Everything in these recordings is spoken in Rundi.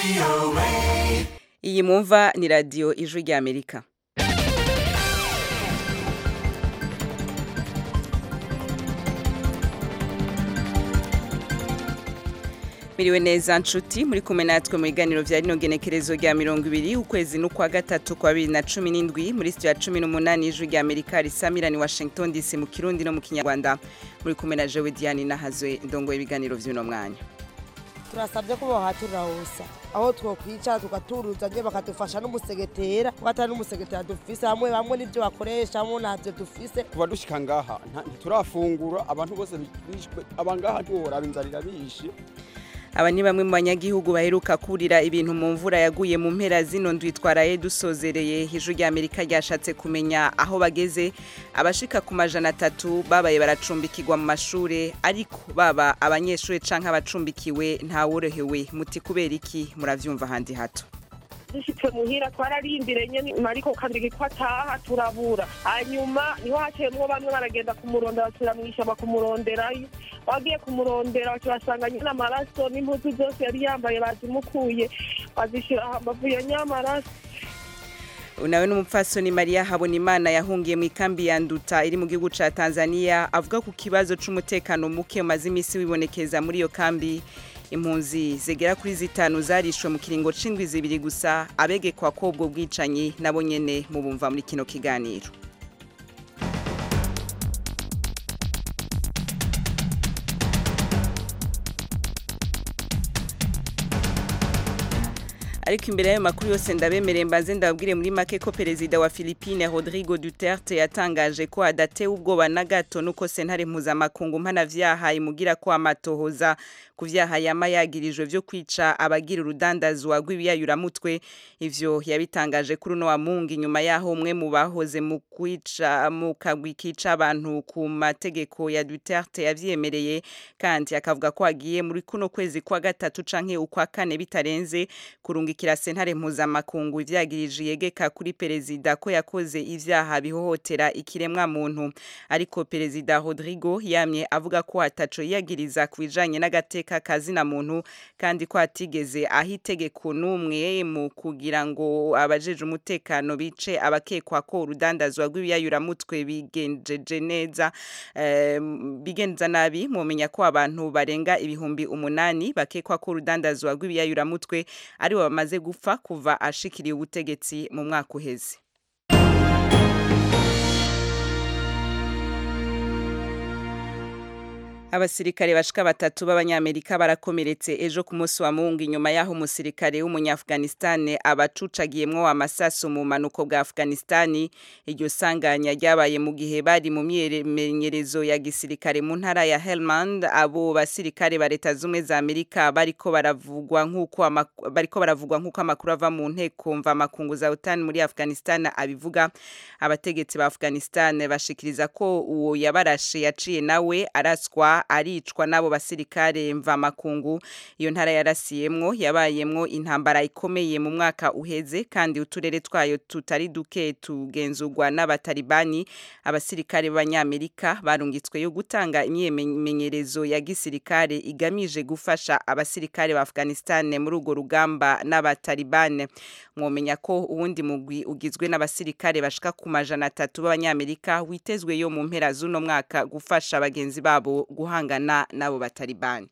iyi mwumva ni radiyo ijwi ry'amerika miriwe neza nshuti muri kumwe natwe mu biganiro vya rino genekerezo rya mirongo ibiri ukwezi n'ukwa gatatu kwa bibiri na cumi n'indwi muri sitiyo ya cumi n'umunani y'ijwi rya amerika risamirani washington dc mu kirundi no mu kinyarwanda muri kumwe na jewe diane nahazwe ndongoye ibiganiro vy'uno mwanya turasabye ko bohaturira hose aho twokwicara tugaturuza nye bakadufasha n'umusegetera kuko atari n'umusegetera dufise hamwe bamwe n'ivyo bakoresha hamwe ntavyo dufise kuva dushika ngaha nta- ntiturafungura abantu bose bishwe abangaha ntiworaba inzara irabishe aba ni bamwe mu banyagihugu baheruka kurira ibintu mu mvura yaguye mu mpera zino ndwi twaraye dusozereye ijwi rya amerika ryashatse kumenya aho bageze abashika ku majana atatu babaye baracumbikirwa mu mashure ariko baba abanyeshuri canke abacumbikiwe ntaworohewe muti kubera iki muravyumva handi hato dushitse muhira twararindire nyene mariko kabiri ko ataha turabura hanyuma niho haciyemwo bamwe baragenda kumurondera basubira mw'ishamba kumuronderayo bagiye kumurondera bakibasanga nyene amaraso n'impuzu zose yari yambaye bazimukuye bazishira hambavu ya nyamaraso nawe n'umupfasoni Maria Habonimana yahungiye mu ikambi ya Nduta iri mu gihugu ca Tanzania avuga ku kibazo c'umutekano muke umaze imisi wibonekeza muri iyo kambi impunzi zigera kuri zitanu zarishwe mu kiringo c'indwi zibiri gusa abegekwa ko ubwo bwicanyi nabo nyene mubumva muri kino kiganiro ariko imbere y'ayo makuru yose ndabemereye mbanze ndababwire muri make ko perezida wa Philippine Rodrigo Duterte yatangaje ko adatewe ubwoba na gato nuko sentare mpuzamakungu mpanavyaha imugira ko amatohoza ku vyaha yama yagirijwe vyo kwica abagira urudandazwa rw'ibiyayuramutwe ivyo yabitangaje kuri uno wa mungu inyuma yaho umwe mu bahoze mu kwica mu kagwi kica abantu ku mategeko ya Duterte yavyemereye kandi akavuga ko agiye muri kuno kwezi kwa gatatu canke ukwa kane bitarenze kurungikira sentare mpuzamakungu ivyagirije yegeka kuri perezida ko yakoze ivyaha bihohotera ikiremwa muntu ariko perezida Rodrigo yamye avuga ko ataco yagiriza ku bijanye n'agateka kazina muntu kandi ko atigeze aho itegeko n'umwe mu kugira ngo abajeje umutekano bice abakekwa ko urudandazwa rw'ibiyayuramutwe bigenjeje neza eh, bigenza nabi mumenya ko abantu barenga ibihumbi umunani bakekwa ko urudandazwa rw'ibiyayuramutwe ari bo bamaze gupfa kuva ashikiriye ubutegetsi mu mwaka uheze Abasirikare bashika batatu b'abanyamerika barakomeretse ejo ku munsi wa mungu inyuma yaho umusirikare w'umunyafganistan abacucagiyemwo amasasu mu manuko bwa Afghanistan iryo sanganya ryabaye mu gihe bari mu myimenyerezo ya gisirikare mu ntara ya Helmand abo basirikare ba leta zumwe za Amerika bariko baravugwa nk'uko amak- bariko baravugwa nk'uko amakuru ava mu nteko mva makungu za OTAN muri Afghanistan abivuga abategetsi ba Afghanistan bashikiriza ko uwo yabarashe yaciye nawe araswa aricwa n'abo basirikare mva makungu iyo ntara yarasiyemwo yabayemwo intambara ikomeye mu mwaka uheze kandi uturere twayo tutari duke tugenzurwa n'abatalibani abasirikare b'abanyamerika barungitsweyo gutanga imyimenyerezo ya gisirikare igamije gufasha abasirikare ba Afghanistan muri urwo rugamba n'abatalibane mwomenya ko uwundi mugwi ugizwe n'abasirikare bashika ku majana atatu b'abanyamerika witezweyo mu mpera z'uno mwaka gufasha bagenzi babo guhangana n'abo batalibani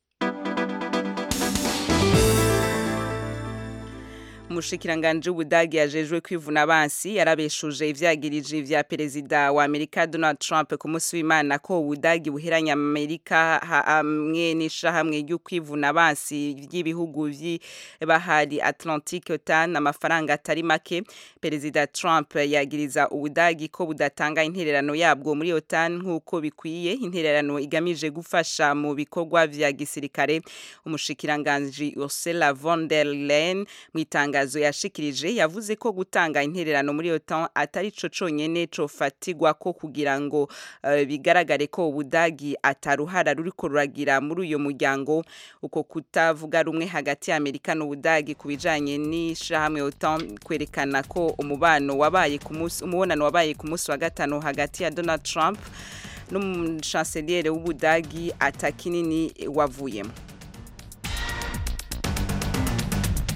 umushikiranganje w'ubudagi yajejwe kwivuna abansi yarabeshuje ivyagirije vya perezida wa Amerika Donald Trump ku munsi w'Imana ko ubudagi buheranya Amerika hamwe n'ishahamwe ryo kwivuna abansi ry'ibihugu vy'ibahari Atlantique OTAN amafaranga atari make perezida Trump yagiriza ubudagi ko budatanga intererano yabwo muri OTAN nk'uko bikwiye intererano igamije gufasha mu bikorwa vya gisirikare umushikiranganje Ursula von der Leyen mwitanga itangazo yashikirije yavuze ko gutanga intererano muri OTAN atari co conyene cofatigwa ko kugira ngo uh, bigaragare ko ubudagi ataruhara ruriko ruragira muri uyo muryango uko kutavuga rumwe hagati ya Amerika n'ubudagi kubijanye n'ishahamwe OTAN kwerekana ko umubano wabaye ku munsi umubonano wabaye ku munsi wa gatano hagati ya Donald Trump n'umuchancelier w'ubudagi atakinini wavuyemo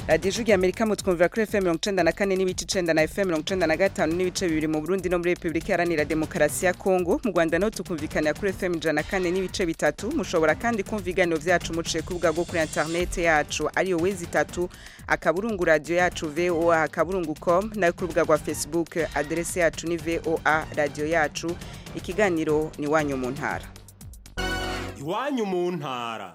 radiyo ijwi amerika mutwumvira kuri fm mirongo icenda na kane n'ibice icenda na fm mirongo icenda na gatanu n'ibice bibiri mu burundi no muri repubulika iharanira demokarasi ya kongo mu rwanda naho tukumvikanira kuri fm ijana na kane n'ibice bitatu mushobora kandi kumva ibiganiro vyacu muciye ku rubuga rwo kuri interinete yacu ariyo wezi itatu akaburungu radiyo yacu voa akaburungu com nayo ku rubuga rwa facebook aderese yacu ni voa radiyo yacu ikiganiro ni wanyu mu ntara iwanyu mu ntara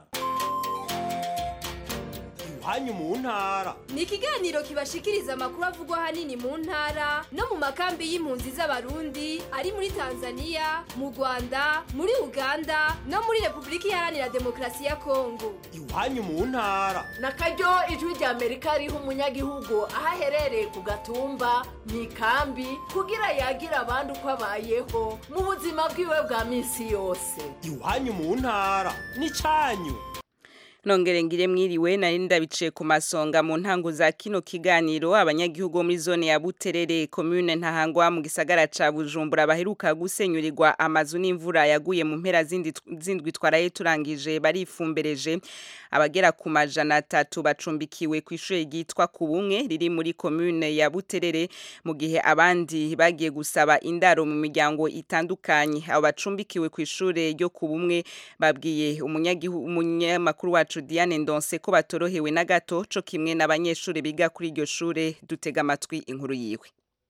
iwanyu mu ntara ni ikiganiro kibashikiriza amakuru avugwa ahanini mu ntara no mu makambi y'impunzi z'abarundi ari muri tanzania mu rwanda muri uganda no muri repubulika iharanira demokarasi ya kongo iwanyu mu ntara na karyo ijwi rya amerika riha umunyagihugu aho aherereye ku gatumba mu ikambi kugira yagire abandi uko abayeho mu buzima bwiwe bwa minsi yose iwanyu mu ntara n'icanyu nongere ngire mwiriwe nari ndabiciye ku masonga mu ntango za kino kiganiro abanyagihugu bo muri zone ya Buterere commune ntahangwa mu gisagara ca Bujumbura baheruka gusenyurirwa amazu n'imvura yaguye mu mpera zindi zindwi twaraye turangije barifumbereje abagera ku majana atatu bacumbikiwe ku ishure ryitwa ku bumwe riri muri commune ya Buterere mu gihe abandi bagiye gusaba indaro mu miryango itandukanye abo bacumbikiwe ku ishure ryo ku bumwe babwiye umunyagihugu umunyamakuru wacu wacu Diane Ndonse ko batorohewe na gato co kimwe n'abanyeshuri biga kuri iryo shure dutega amatwi inkuru yiwe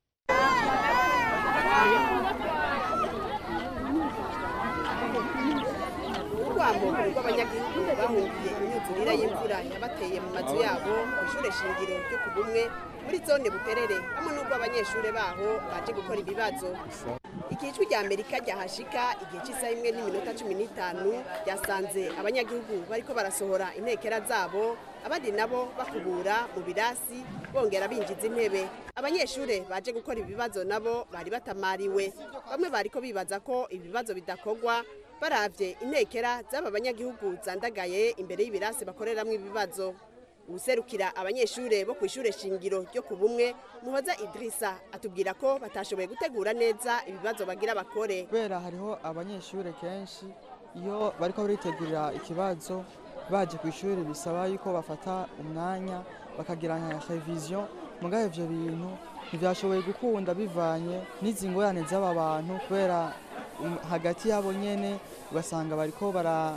urwambo rw'abanyagihugu bahungiye imyuzurire y'imvura yabateye mu mazu yabo ku ishure shingiro ryo ku bumwe muri zone buterere hamwe n'ubwo abanyeshuri baho baje gukora ibibazo igihe ijwi rya amerika ryahashika igihe cy'isaha imwe n'iminota cumi n'itanu ryasanze abanyagihugu bariko barasohora intekera zabo abandi nabo bakubura mu birasi bongera binjiza intebe abanyeshuri baje gukora ibibazo nabo bari batamariwe bamwe bariko bibaza ko ibibazo bidakorwa baravye intekera z'aba banyagihugu zandagaye imbere y'ibirasi bakoreramwo ibibazo userukira abanyeshure bo ku ishure shingiro ryo ku bumwe muhoza idirisa atubwira ko batashoboye gutegura neza ibibazo bagira bakore kubera hariho abanyeshure kenshi iyo bariko baritegurira ikibazo baje ku ishuri bisaba yuko bafata umwanya bakagira nka revision mugabe ivyo bintu ntivyashoboye gukunda bivanye n'izi ngorane z'aba bantu kubera hagati yabo nyene ugasanga bariko bara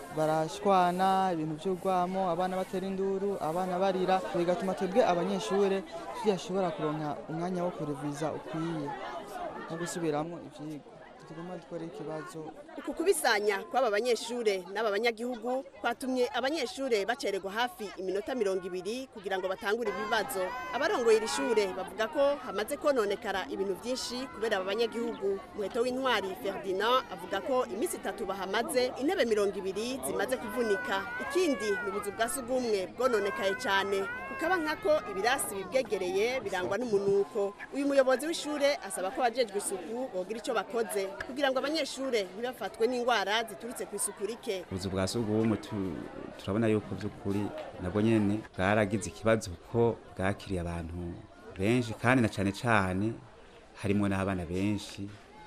barashwana ibintu by'urwamo abana batera induru abana barira bigatuma twebwe abanyeshure tudashobora kuronka umwanya wo kureviza ukwiye no gusubiramo ivyigwa tuguma dukora ikibazo uku kubisanya kw'aba banyeshure n'aba banyagihugu kwatumye abanyeshure bacererwa hafi iminota mirongo ibiri kugira ngo batangure ibibazo abarongoye iri shure bavuga ko hamaze kononekara ibintu byinshi kubera aba banyagihugu muheto w'intwari ferdinand avuga ko iminsi itatu bahamaze intebe mirongo ibiri zimaze kuvunika ikindi ni ubuzu bwa sugumwe bwononekaye cyane kukaba nkako ibirasi bibwegereye birangwa n'umunuko uyu muyobozi w'ishure asaba ko abajejwe isuku bogira ico bakoze kugira ngo abanyeshure ntibafatwe n'indwara ziturutse ku isuku rike ubuzu bwa sugumwe turabona yuko by'ukuri nabwo nyene bwaragize ikibazo kuko bwakiriye abantu benshi kandi na cane cane harimo n'abana benshi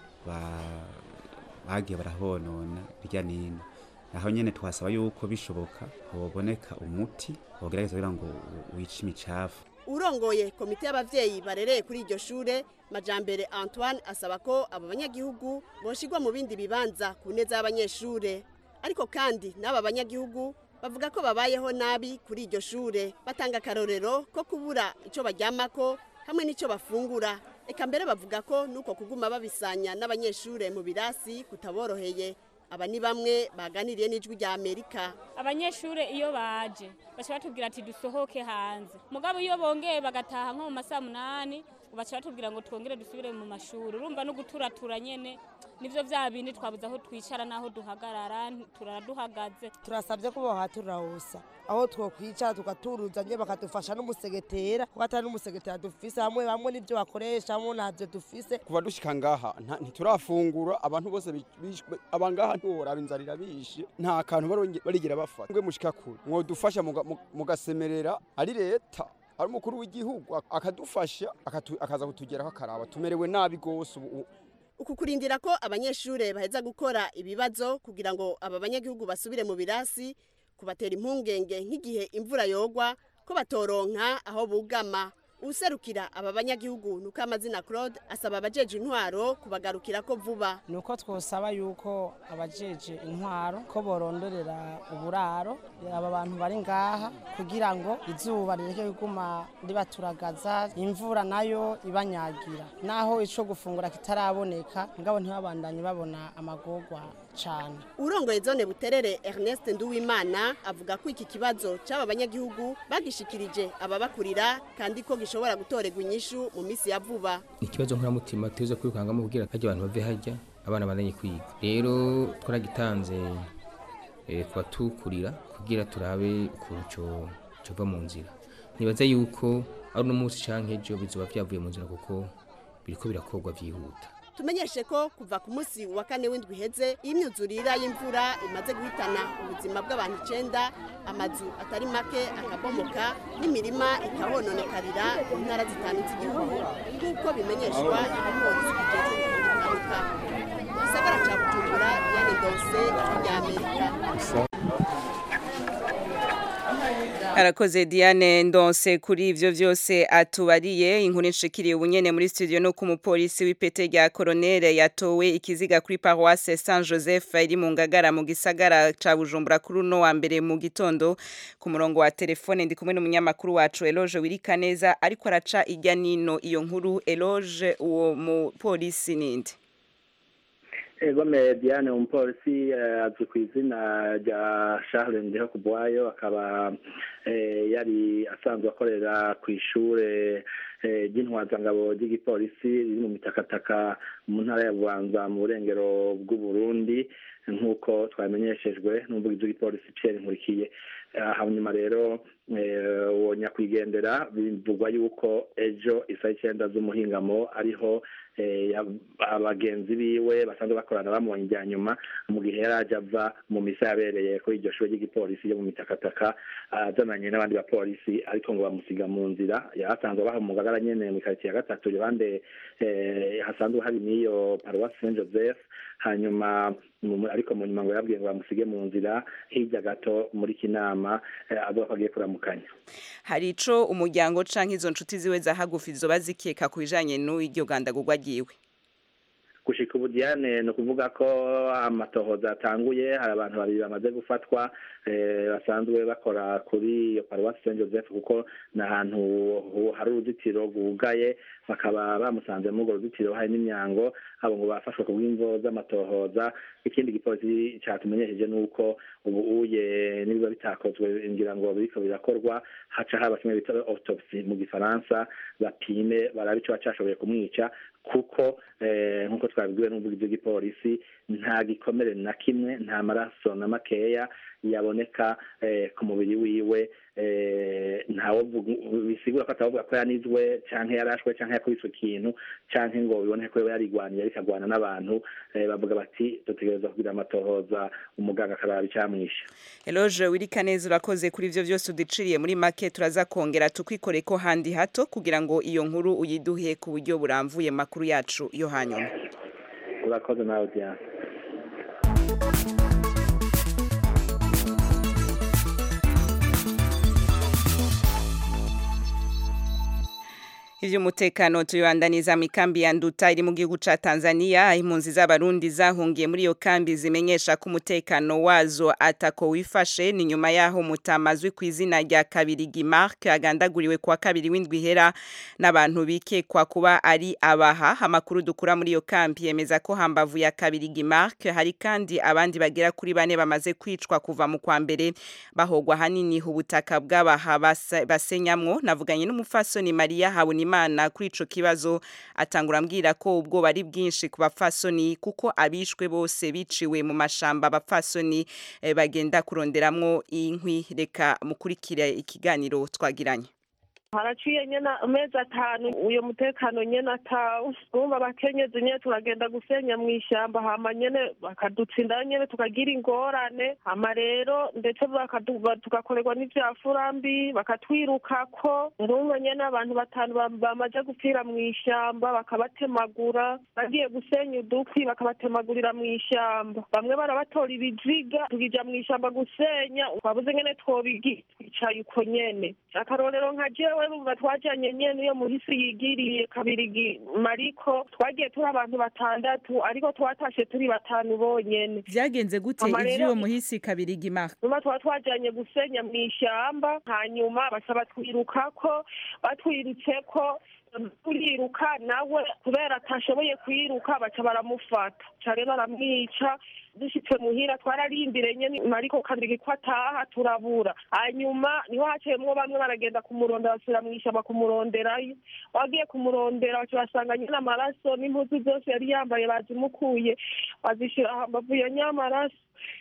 bagiye barahonona hirya nino naho nyene twasaba yuko bishoboka hoboneka umuti wogerageza kugira ngo wice imicafu urongoye komite y'abavyeyi barereye kuri iryo shure majambere antoine asaba ko abo banyagihugu boshigwa mu bindi bibanza ku neza y'abanyeshure ariko kandi n'aba banyagihugu bavuga ko babayeho nabi kuri iryo shure batanga akarorero ko kubura ico baryamako hamwe n'ico bafungura eka mbere bavuga ko nuko kuguma babisanya n'abanyeshure mu birasi kutaboroheye aba ni bamwe baganiriye n'ijwi rya amerika abanyeshure iyo baje baca batubwira ati dusohoke hanze mugabo iyo bongeye bagataha nko mu masaha munani baca batubwira ngo twongere dusubire mu mashuri urumva no guturatura nyene nivyo vya bindi twabuze aho twicara n'aho duhagarara turaduhagaze turasabye ko bohaturahusa aho twokwicara tugaturuza nye bakadufasha n'umusegetera kuko atari n'umusegetera dufise hamwe bamwe n'ivyo bakoresha hamwe ntavyo dufise kuva dushika ngaha ntiturafungura abantu bose abangaha ntiworaba inzara irabishe nta kantu barigira bafata ngwe mushika kure mwodufasha mugasemerera ari leta ari umukuru w'igihugu akadufasha akaza kutugeraho akaraba tumerewe nabi rwose ubu uku kurindira ko abanyeshure baheza gukora ibibazo kugira ngo aba banyagihugu basubire mu birasi kubatera impungenge nk'igihe imvura yogwa ko batoronka aho bugama userukira aba banyagihugu nuko amazina Claude asaba abajeje intwaro kubagarukira ko vuba nuko twosaba yuko abajeje intwaro ko borondorera uburaro aba bantu bari ngaha kugira ngo izuba rireke kuguma ribaturagaza imvura nayo ibanyagira naho ico gufungura kitaraboneka ngabo ntibabandanye babona amagorwa cane urongoye zone buterere Ernest Nduwimana avuga ko iki kibazo c'aba banyagihugu bagishikirije ababakurira kandi ko gishobora gutorerwa inyishu mu misi ya vuba ikibazo nkoramutima tuze kwirukangamo kugira hajya abantu bave hajya abana bandanye kwiga rero twaragitanze eh, kubatukurira kugira turabe ukuntu co cova mu nzira nibaza yuko ari uno munsi canke ejo bizoba vyavuye mu nzira kuko biriko birakorwa vyihuta tumenyeshe ko kuva ku munsi wa kane w'indwi iheze imyuzurira y'imvura imaze guhitana ubuzima bw'abantu icenda amazu atari make akabomoka n'imirima ikahononekarira mu ntara zitanu z'igihugu nk'uko bimenyeshwa igipolisi kijejwe impanuka mu gisagara ca bujumbura diane donse ry'amerika arakoze diane ndonse kuri ivyo vyose atubariye inkuru nshikiriye ubunyene muri studio no ku mupolisi w'ipete rya koronere yatowe ikiziga kuri paroisse saint joseph iri mu ngagara mu gisagara ca bujumbura kuri uno wa mbere mu gitondo ku murongo wa telefone ndi kumwe n'umunyamakuru wacu eloge wirikaneza ariko araca irya nino iyo nkuru eloge uwo mupolisi ninde egome diane umupolisi azwi ku izina rya charles ndiho kubwayo akaba yari asanzwe akorera ku ishure ry'intwazangabo ry'igipolisi riri mu mitakataka mu ntara ya bubanza mu burengero bw'uburundi nk'uko twamenyeshejwe n'umuvugizi w'igipolisi pierre nkurikiye hanyuma rero uwo nyakwigendera bivugwa yuko ejo isaha icyenda z'umuhingamo ariho abagenzi biwe basanzwe bakorana bamubonye ibya nyuma mu gihe yari ajya ava mu misa yabereye kuri iryo shuri ry'igipolisi ryo mu mitakataka azananye n'abandi bapolisi ariko ngo bamusiga mu nzira yahasanzwe baha mu ngagara nyene mu karitsiye ya gatatu iruhande hasanzwe hari n'iyo paruwasi saint joseph hanyuma ariko mu nyuma ngo yabwiye ngo bamusige mu nzira hirya gato muri kinama avuga ko agiye kuramukanya hari ico umuryango canke izo nshuti ziwe za hagufi zoba zikeka ku bijanye n'iryo gandagurwa ryiwe gushika ubu diane ni ukuvuga ko amatohoza atanguye hari abantu babiri bamaze gufatwa basanzwe bakora kuri iyo paruwasi saint joseph kuko ni ahantu hari uruzitiro rwugaye bakaba bamusanze muri urwo ruzitiro hari n'imyango abo ngo bafashwe ku bw'imvo z'amatohoza ikindi gipolisi cyatumenyesheje ni uko ubu uye nibiba bitakozwe ngira ngo biriko birakorwa haca haba kimwe bita autopsy mu gifaransa bapime barabe ico bacashoboye kumwica kuko nk'uko twabibwiwe n'umuvugizi w'igipolisi nta gikomere na kimwe nta maraso na makeya yaboneka ku mubiri wiwe ntawe bisigura ko atavuga ko yanizwe canke yarashwe canke yakubiswe ikintu canke ngo biboneke ko yarigwaniye ariko agwana n'abantu bavuga bati dutegereza kugira amatohoza umuganga akaraba icamwishe eloge wirikaneza urakoze kuri ivyo vyose udiciriye muri make turaza kongera tukwikore ko handi hato kugira ngo iyo nkuru uyiduhe ku buryo buramvuye mu makuru yacu yo hanyuma urakoze nawe diane ivy'umutekano tuyibandaniza mu kambi ya Nduta iri mu gihugu ca Tanzania impunzi z'abarundi zahungiye muri iyo kambi zimenyesha ko umutekano wazo atako wifashe ni nyuma yaho mutamazwi ku izina rya Kabirigi Mark agandaguriwe kwa kabiri w'indwi hera n'abantu bikekwa kuba ari abaha amakuru dukura muri iyo kambi yemeza ko hambavu ya Kabirigi Mark hari kandi abandi bagera kuri bane bamaze kwicwa kuva mu kwa mbere bahogwa hanini ubutaka bw'abaha basenyamwo navuganye n'umufasoni Maria Habunima imana kuri ico kibazo atangura ambwira ko ubwo bari bwinshi ku bapfasoni kuko abishwe bose biciwe mu mashamba abapfasoni eh, bagenda kuronderamwo inkwi reka mukurikire ikiganiro twagiranye haraciye nyene amezi atanu uyo mutekano nyene atawe urumva abakenyezi nyene turagenda gusenya mw'ishamba hama nyene bakadutsinda nyene tukagira ingorane hama rero ndetse tugakorerwa n'ivyafurambi bakatwirukako urumva nyene abantu batanu bamaze gupfira mw'ishamba bakabatemagura bagiye gusenya udukwi bakabatemagurira mw'ishamba bamwe barabatora ibiziga tukija mw'ishamba gusenya twabuze nyene twobigira bicaye uko nyene akarorero nka jewe bumva twajanye nyene iyo muhisi yigiriye kabirigi mariko twagiye turi abantu batandatu ariko twatashe turi batanu bonyene vyagenze gute Mama rero- ivy'uwo muhisi kabirigi mara nyuma tuba twajanye gusenya mu ishyamba hanyuma basaba twirukako batwirutseko turiruka nawe kubera atashoboye kwiruka baca baramufata cane baramwica dushitse muhira twararindire nyene mariko kabirigi ko ataha turabura hanyuma niho haciyemwo bamwe baragenda kumurondera basubira mw'ishamba kumuronderayo wagiye kumurondera baca basanga nyene amaraso n'impuzu zose yari yambaye bazimukuye bazishira hambavu ya nyamaraso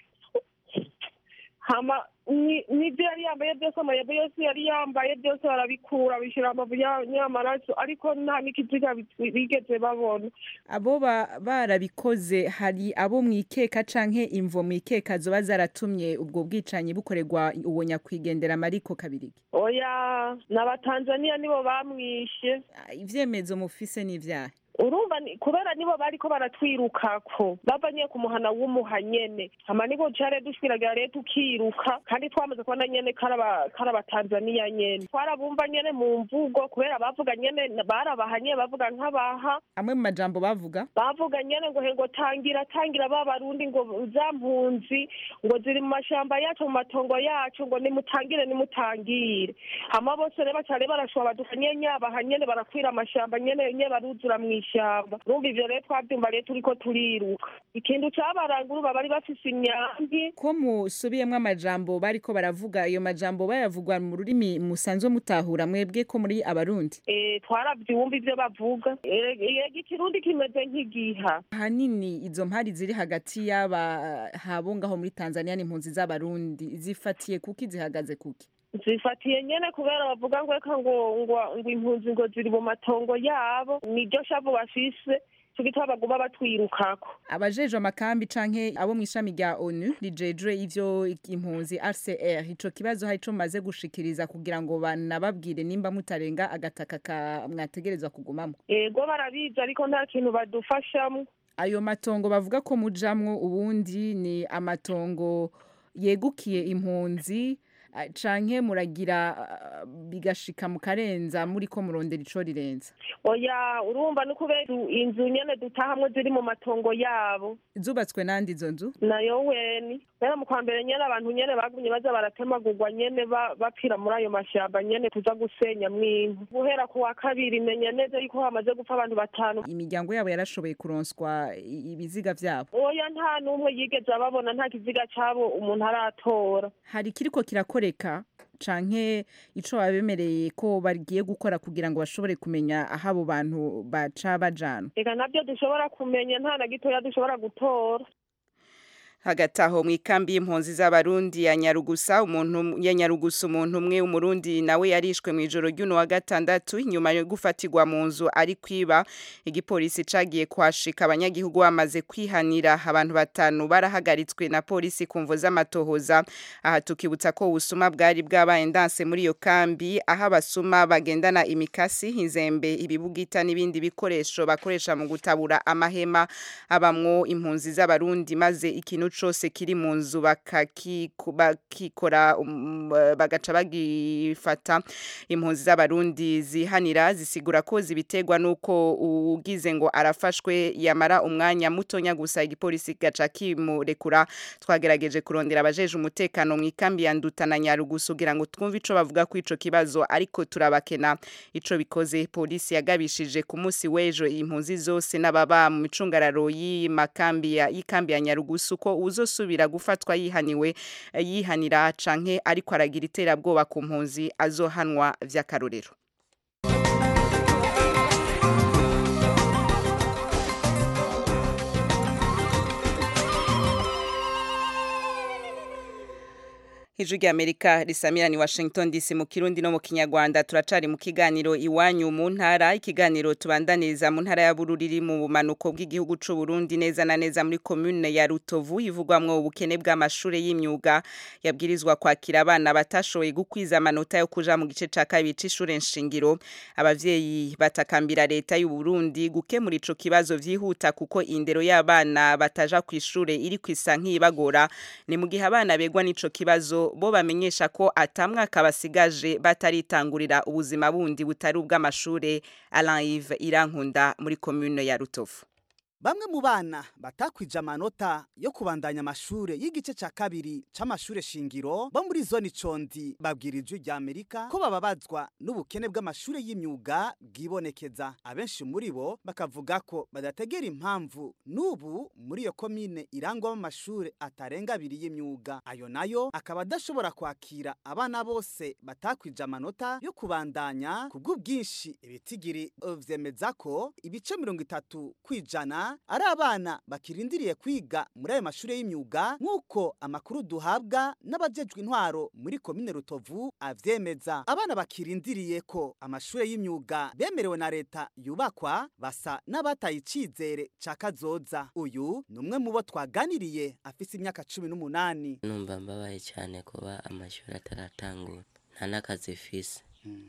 hama ni- nivyo yari yambaye byose amayebo yose yari yambaye byose barabikura bishyira amavu ya nyamaraso ariko nta n'ikiziga bi- bigeze babona abo ba- barabikoze hari abo mwikeka canke imvo mwikeka zoba zaratumye ubwo bwicanyi bukorerwa uwo nyakwigendera mariko kabirigi oya n'abatanzaniya nibo bamwishe ivyemezo mufise n'ivyahe urumva ni- kubera nibo bariko baratwirukako bavanye ku muhana w'umuha nyene hama niko care dushwiragira rero tukiruka kandi twamaze kubona nyene karaba karabatanzaniya nyene twarabumva nyene mu mvugo kubera bavuga nyene barabaha nyene bavuga nk'abaha amwe mu majambo bavuga bavuga nyene ngo hengo tangira tangira ba barundi ngo za mpunzi ngo ziri mu mashamba yacu mu matongo yacu ngo nimutangire nimutangire hama bose rero bacare barashwa baduka nyene nyabaha nyene barakwira amashamba nyene nyene baruzura mw'ishamba urumva ivyo rero twavyumva rero turiko turiruka ikintu cabarangura bari bafise imyambi ko musubiyemwo amajambo bariko baravuga ayo majambo bayavugwa mu rurimi musanzwe mutahura mwebwe ko muri abarundi eh twaravyumva ivyo bavuga Eh, yego ikirundi kimeze nk'igiha ahanini izo mpari ziri hagati y'aba habo ngaho muri tanzania n'impunzi z'abarundi zifatiye kuki zihagaze kuki zifatiye nyene kubera bavuga ngo eka ngo ngo ngo impunzi ngo ziri mu matongo yabo niryo shavu bafise co gituma baguma batwirukako abajejwe amakambi canke abo mw'ishami rya onu rijejwe ivyo impunzi rcr ico kibazo hari ico mumaze gushikiriza kugira ngo banababwire nimba mutarenga agataka ka mwategerezwa kugumamwo ego barabizi ariko nta kintu badufashamwo ayo matongo bavuga ko mujamwo ubundi ni amatongo yegukiye impunzi ah, canke muragira ah, bigashika mukarenza muriko murondera ico rirenza oya urumva ni kubera inzu nyene dutahamwe ziri mu matongo yabo zubatswe nandi izo nzu nayo weni rero mu kwa mbere nyene abantu nyene bagumye baza baratemagurwa nyene ba- bapfira muri ayo mashamba nyene tuza gusenya mw'inka guhera ku wa kabiri menya neza yuko hamaze gupfa abantu batanu imiryango yabo yarashoboye kuronswa i- ibiziga vyabo oya nta n'umwe yigeze ababona nta kiziga cabo umuntu aratora hari kiriko kirakoreka canke ico babemereye ko bagiye gukora kugira ngo bashobore kumenya aho abo bantu baca bajana reka navyo dushobora kumenya nta na gitoya dushobora gutora hagati aho mu ikambi y'impunzi z'abarundi ya nyarugusa umuntu ya nyarugusa umuntu umwe w'umurundi nawe yarishwe mu ijoro ry'uno wa gatandatu inyuma yo gufatirwa mu nzu ari kwiba igipolisi cagiye kwashika abanyagihugu bamaze kwihanira abantu batanu barahagaritswe na polisi ku mvo z'amatohoza aha tukibutsa ko ubusuma bwari bwabaye ndanse muri iyo kambi aho abasuma bagendana imikasi inzembe ibibugita n'ibindi bikoresho bakoresha mu gutabura amahema abamwo impunzi z'abarundi maze ikintu cose kiri mu nzu bakakiku- bakikora um, bagaca bagifata impunzi z'abarundi zihanira zisigura ko zibiterwa nuko ugize ngo arafashwe yamara umwanya mutonya gusa igipolisi gaca kimurekura twagerageje kurondera abajeje umutekano mu ikambi ya Nduta na Nyarugusu kugira ngo twumve ico bavuga ku ico kibazo ariko turabakena ico bikoze polisi yagabishije ku munsi w'ejo impunzi zose n'ababa mu micungararo y'amakambi ya y'ikambi ya Nyarugusu ko uzosubira gufatwa yihaniwe eh, yihanira canke ariko aragira iterabwoba ku mpunzi azohanwa vy'akarorero Ijwi ry'Amerika risamira ni Washington DC mu Kirundi no mu Kinyarwanda turacari mu kiganiro iwanyu mu ntara ikiganiro tubandaniriza mu ntara ya Bururi mu bumanuko bw'igihugu c'u Burundi neza na neza muri commune ya Rutovu ivugwamwo ubukene bw'amashure y'imyuga yabwirizwa kwakira abana batashoboye gukwiza amanota yo kuja mu gice ca kabiri c'ishure nshingiro abavyeyi batakambira leta y'u Burundi gukemura ico kibazo vyihuta kuko indero y'abana bataja kw'ishure iri kwisa nk'ibagora ni mu gihe abana begwa n'ico kibazo bo bamenyesha ko atamwaka basigaje bataritangurira ubuzima bundi butari ubw'amashure Alain Yves Irankunda muri commune ya Rutovu Bamwe mu bana batakwije amanota yo kubandanya amashure y'igice ca kabiri c'amashure shingiro bo muri zone Condi babwira ijwi rya Amerika ko bababazwa n'ubukene bw'amashure y'imyuga bwibonekeza abenshi muri bo bakavuga ko badategera impamvu n'ubu muri iyo komine irangwamo amashure atarenga abiri y'imyuga ayo nayo akaba adashobora kwakira abana bose batakwije amanota yo kubandanya kubw'ubwinshi ibitigiri eh, vyemeza ko ibice mirongo itatu kwijana ari abana bakirindiriye kwiga muri ayo mashure y'imyuga nk'uko amakuru duhabwa n'abajejwe intwaro muri komine rutovu avyemeza abana bakirindiriye ko amashure y'imyuga bemerewe na leta yubakwa basa n'abataye icizere ca kazoza uyu ni umwe mu bo twaganiriye afise imyaka cumi n'umunani numva mbabaye cyane kuba amashuri ataratangura nta n'akazi mfise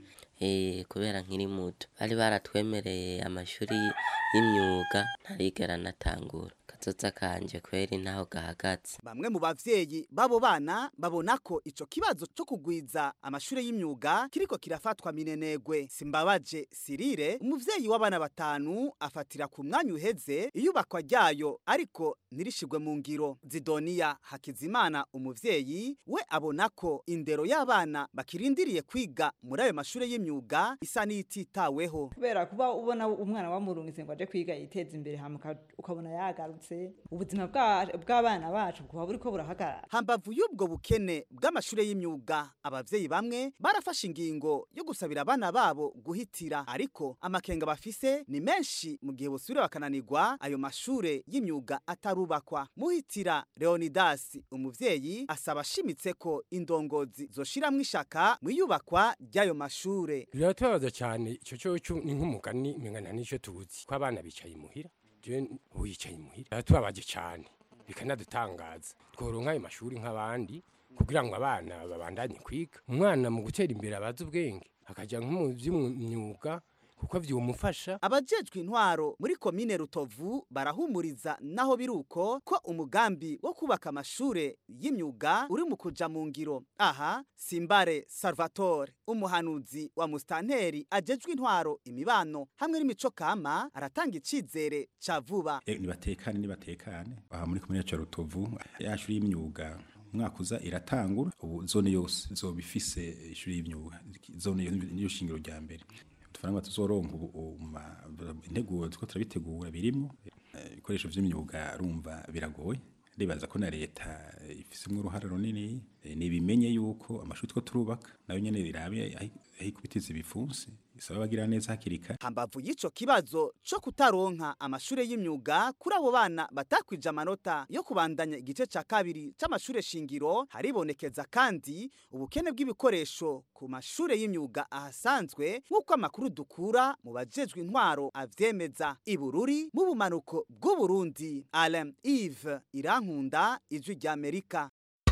Eh, kubera nkiri muto bari baratwemereye amashuri y'imyuga ntarigera natangura kazoza kanje kweri ntaho gahagaze Bamwe mu bavyeyi babo bana babona ko ico kibazo co kugwiza amashure y'imyuga kiriko kirafatwa minenegwe. Simbabaje Sirire, umuvyeyi w'abana batanu afatira ku mwanya uheze iyubakwa ryayo ariko ntirishigwe mu ngiro. Zidonia Hakizimana umuvyeyi we abona ko indero y'abana bakirindiriye kwiga muri ayo mashure y'imyuga isa n'ititaweho. kubera kuba ubona umwana wamurungitse ngo aje kwiga yiteza imbere hama uka- ukabona yagarutse ubuzima bwa- bw'abana bacu buba buriko burahagarara hambavu y'ubwo bukene bw'amashure y'imyuga abavyeyi bamwe barafashe ingingo yo gusabira abana babo guhitira ariko amakenga bafise ni menshi mu gihe bosubira bakananirwa ayo mashure y'imyuga atarubakwa muhitira leonidas umuvyeyi asaba ashimitse ko indongozi zoshiramwo ishaka mu iyubakwa ry'ayo mashure biratubabaza cyane icyo cyo ni nk'umugani mengana n'icyo tuzi ko abana bicaye imuhira je ubu yicaye imuhira biratubabaje cyane bikanadutangaza tworonka ayo mashuri nk'abandi kugira ngo abana babandanye kwiga umwana mu gutera imbere abazi ubwenge akajya nko mu by'imyuga kuko vyumufasha abajejwe intwaro muri komine rutovu barahumuriza naho biruko ko umugambi wo kubaka amashure y'imyuga uri mu kuja mu ngiro aha simbare salvatore umuhanuzi wa mustanteri ajejwe intwaro imibano hamwe n'imico kama aratanga icizere ca vuba Eh, nibatekane nibatekane aha muri komine ya rutovu yashuri y'imyuga umwaka uza iratangura ubu zone yose izoba ifise ishuri y'imyuga zone yose niyo shingiro rya mbere tufaranga tuzoronka ubu ubu ma- integuro tuko turabitegura birimo Eh, ibikoresho vy'imyuga arumva biragoye ndibaza ko na leta eh, ifisemwo uruhara runini eh, nibimenye yuko amashuri two turubaka nayo nyene birabe ahi- ahikubitiza ibipfunsi isaba abagira neza hakiri kare hambavu y'ico kibazo co kutaronka amashure y'imyuga kuri abo bana batakwije amanota yo kubandanya igice ca kabiri c'amashure shingiro haribonekeza kandi ubukene bw'ibikoresho ku mashure y'imyuga ahasanzwe nk'uko amakuru dukura mu bajejwe intwaro avyemeza ibururi mu bumanuko bw'uburundi alain ive irankunda ijwi ry'amerika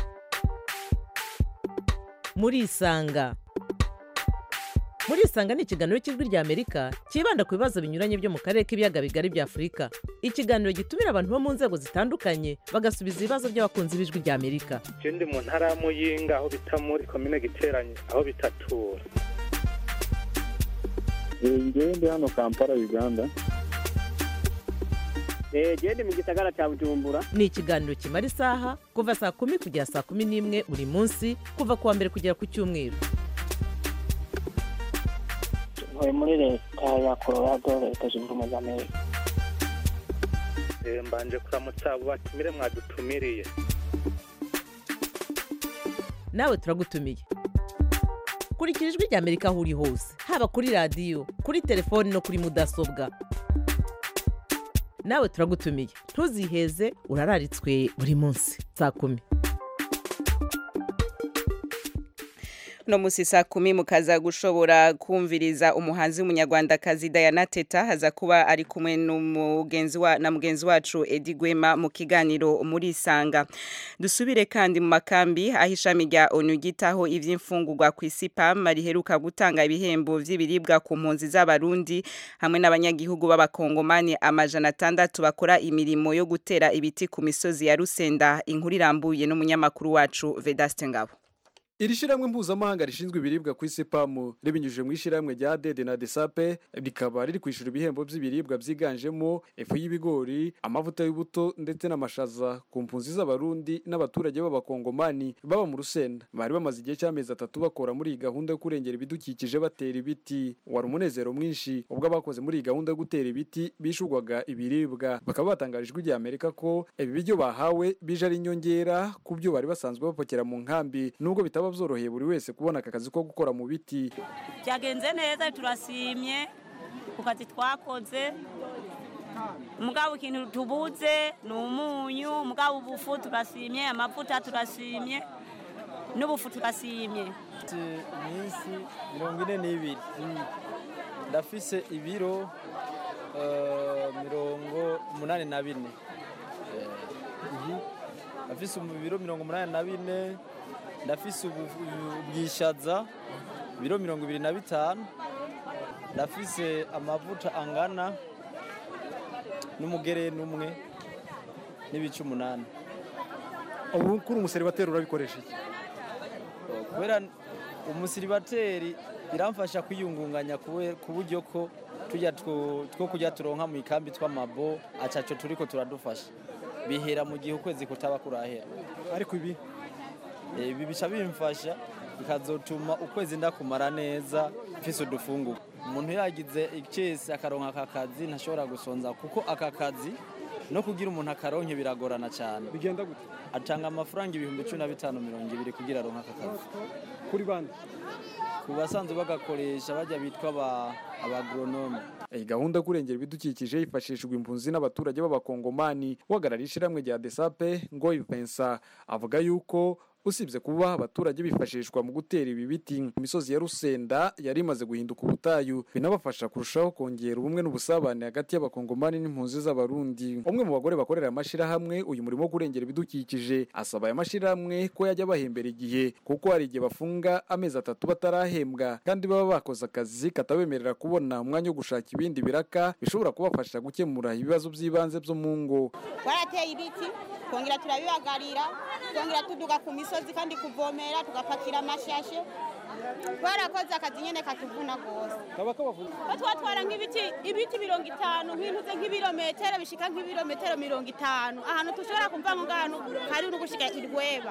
murisanga murisanga ni ikiganiro cy'ijwi ry'amerika cyibanda ku bibazo binyuranye byo mu karere k'ibiyaga bigari bya afurika ikiganiro gitumira abantu bo mu nzego zitandukanye bagasubiza ibibazo by'abakunzi b'ijwi ry'amerika je ndi mu ntara ya muyinga aho bita muri komine giteranye aho bitatura ngewe ndi hano kampala uganda genda mu gisagara cya bujumbura ni ikiganiro kimara isaha kuva saa kumi kugera saa kumi n'imwe buri munsi kuva ku wa mbere kugera ku cyumweru ntuye muri leta ya colorado leta zunze ubumwe za amerika Eh, mbanje kuramutsa abo batumire mwadutumiriye nawe turagutumiye kurikira ijwi ry'amerika aho uri hose haba kuri radiyo kuri telefoni no kuri mudasobwa nawe turagutumiye ntuziheze urararitswe buri munsi saa kumi no musi saa kumi mukaza gushobora kumviriza umuhanzi w'umunyarwandakazi Diana Teta haza kuba ari kumwe n'umugenzi wa na mugenzi wacu Edi Gwema mu kiganiro muri Isanga dusubire kandi mu makambi aho ishami rya ONU gitaho ivy'imfungurwa ku isi PAM riheruka gutanga ibihembo vy'ibiribwa ku mpunzi z'abarundi hamwe n'abanyagihugu b'abakongomani amajana atandatu bakora imirimo yo gutera ibiti ku misozi ya Rusenda inkuru irambuye n'umunyamakuru wacu Vedaste Ngabo iri shiramwe mpuzamahanga rishinzwe ibiribwa ku isi pamu ribinyujije mu ishiramwe rya dede na desape rikaba riri kwishyura ibihembo by'ibiribwa byiganjemo ifu y'ibigori amavuta y'ubuto ndetse n'amashaza ku mpunzi z'abarundi n'abaturage b'abakongomani baba mu rusenda bari bamaze igihe cy'amezi atatu bakora muri iyi gahunda yo kurengera ibidukikije batera ibiti wari umunezero mwinshi ubwo abakoze muri iyi gahunda yo gutera ibiti bishurwaga ibiribwa bakaba batangarijwe igihe amerika ko ibi biryo bahawe bije ari inyongera ku byo bari basanzwe bapakira mu nkambi nubwo bitaba byoroheye buri wese kubona aka kazi ko gukora mu biti byagenze neza turasimye ku kazi twakoze mugabo ikintu tubuze ni umunyu mugabo ubufu turasimye amavuta turasimye n'ubufu turasimye iminsi mirongo ine n'ibiri ndafise ibiro eh, mirongo umunani na bine Eh, ndafise ibiro mirongo umunani na bine ndafise ubu- ubwishaza ibiro mirongo ibiri na bitanu ndafise amavuta angana n'umugere n'umwe n'ibice umunani ubu kuri umuseribateri urabikoresha iki kubera umusiribateri iramfasha kwiyungunganya kube- ku buryo ko tujya two two kujya turonka mu ikambi tw'amabo acaco turiko turadufasha bihera mu gihe ukwezi kutaba kurahera ariko ibi Eh, ibi bica bimfasha bikazotuma ukwezi ndakumara neza mfise udufunguko umuntu yagize icese akaronka aka kazi ntashobora gusonza kuko aka kazi no kugira umuntu akaronke biragorana cyane bigenda gute atanga amafaranga ibihumbi cumi na bitanu mirongo ibiri kugira aronke aka kazi kuri bande ku basanzwe bagakoresha bajya bitwa aba abagoronome iyi gahunda yo kurengera ibidukikije hifashishijwe impunzi n'abaturage b'abakongomani uhagarariye ishyirahamwe rya desape ngoyi Vincent avuga yuko usibye kuba abaturage bifashishwa mu gutera ibi biti imisozi ya rusenda yari imaze guhinduka ubutayu binabafasha kurushaho kongera ubumwe n'ubusabane hagati y'abakongomani n'impunzi z'abarundi umwe mu bagore bakorera amashyirahamwe uyu murimo wo kurengera ibidukikije asaba aya mashyirahamwe ko yajya bahembera igihe kuko hari igihe bafunga amezi atatu batarahembwa kandi baba bakoze akazi katabemerera kubona umwanya wo gushaka ibindi biraka bishobora kubafasha gukemura ibibazo by'ibanze byo mu ngo twarateye ibiti twongera turabibagarira twongera tuduga ku misozi kandi kuvomera tugapakira amashashe twarakoze akazi nyine katuvuna rwose kaba kabavuna ko twatwara nk'ibiti ibiti mirongo itanu nk'intuze nk'ibirometero bishika nk'ibirometero mirongo itanu ahantu dushobora kumva ngo ngano hari no gushika irweba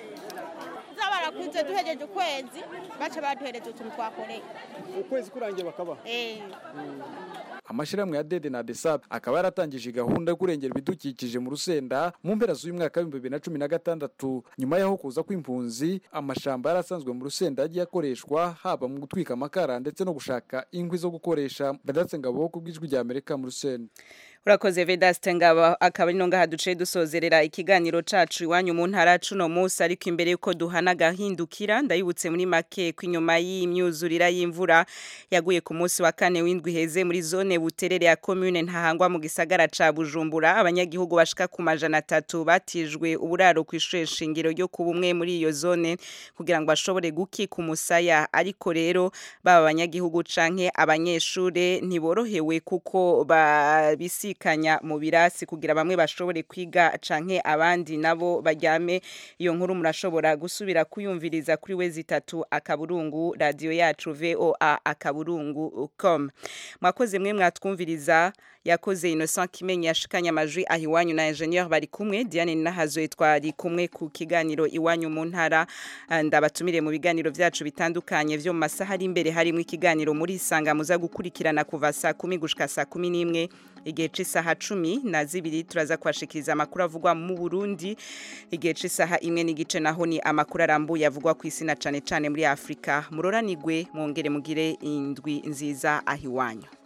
zabarakuze duhejeje ukwezi baca baduhereza utuntu twakoreye ukwezi kurangiye bakaba eh amashyirahamwe ya dede na desap akaba yaratangije gahunda yo kurengera ibidukikije mu rusenda mu mpera z'uyu mwaka w'ibihumbi bibiri na cumi na gatandatu nyuma y'aho kuza kw'impunzi amashamba yari asanzwe mu rusenda yagiye akoreshwa haba mu gutwika amakara ndetse no gushaka inkwi zo gukoresha badatse ngabo ku bw'ijwi rya amerika mu rusenda urakoze vedaste ngabo akaba ari no ngaha duciye dusozerera ikiganiro cacu iwanyu mu ntara cuno munsi ariko imbere yuko duhana gahindukira ndayibutse muri make ko inyuma y'imyuzurira y'imvura yaguye ku munsi wa kane w'indwi heze muri zone buterere ya commune ntahangwa mu gisagara ca bujumbura abanyagihugu bashika ku majana atatu batijwe uburaro ku ishure shingiro ryo ku bumwe muri iyo zone kugira ngo bashobore gukika umusaya ariko rero baba abanyagihugu canke abanyeshure ntiborohewe kuko babisi kubisikanya mu birasi kugira bamwe bashobore kwiga canke abandi nabo baryame iyo nkuru murashobora gusubira kuyumviriza kuri we zitatu akaburungu radio yacu VOA akaburungu com mwakoze mwe mwatwumviriza yakoze Innocent Kimenyi yashikanye amajwi aho iwanyu na ingenieur bari kumwe Diane Nahazo twari kumwe ku kiganiro iwanyu mu ntara ndabatumire mu biganiro vyacu bitandukanye vyo mu masaha ari imbere harimo ikiganiro muri isanga muza gukurikirana kuva saa kumi gushika saa kumi n'imwe igihe c'isaha cumi na zibiri turaza kubashikiriza amakuru avugwa mu Burundi igihe c'isaha imwe n'igice naho ni amakuru arambuye avugwa ku isi na cane cane muri Afrika muroranigwe mwongere mugire indwi nziza aho iwanyu